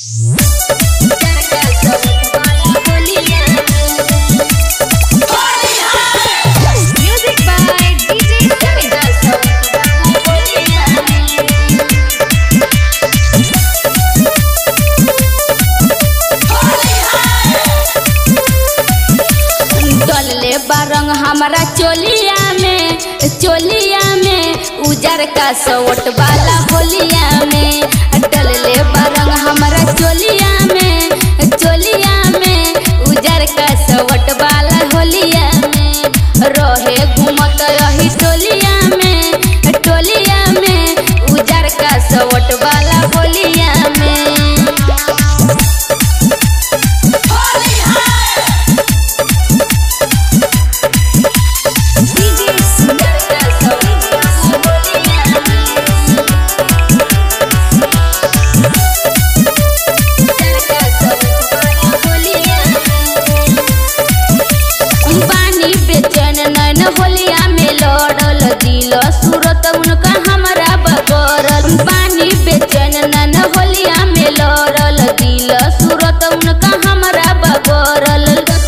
Music by DJ डलले बारंग हमारा चोलिया में चोलिया में उजर का सवट वाला होलिया में डलले बारंग हमारा चोलिया में चोलिया में उजर का सवट वाला होलिया में रहे घूमत रही टोलिया में टोलिया में उजर का सवट वाला होलिया में पानी बेचैन नैन होलिया में लड़ल दिल सूरत उनका हमरा बगरल पानी बेचैन नैन होलिया में लड़ल दिल सूरत उनका हमरा बगरल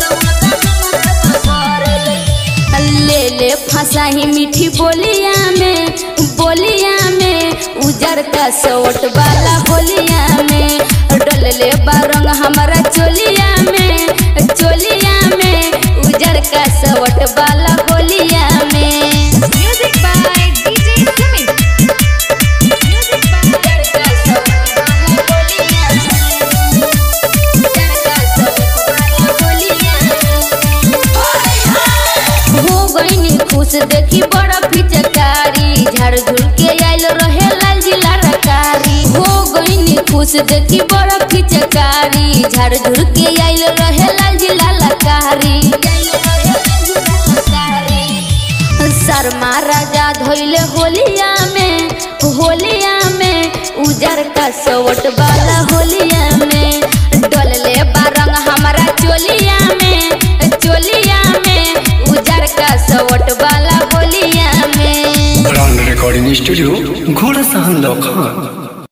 ले ले फंसाही मीठी बोलिया में बोलिया में उजर का सोट वाला होलिया में डल ले बारंग हमारा चोलिया में चोलिया में उजर का सवट वाला होलिया में Music by DJ Sumit. Music by उजर का सवट वाला होलिया में। उजर का सवट वाला होलिया में। हो गईनी खुश देखी बड़ा पिचकारी झाड़ झुल के आइल रहे लाल जिला रकारी हो गईनी खुश देखी बड़ा पिचकारी झाड़ झुल के आइल रहे लाल जिला लकारी शर्मा राजा धोइले होलिया में होलिया में उजर का सवट वाला होलिया में डलले बारंग हमारा चोलिया में चोलिया में उजर का सवट वाला होलिया में ब्रांड रिकॉर्डिंग स्टूडियो घोड़ा सहन लखन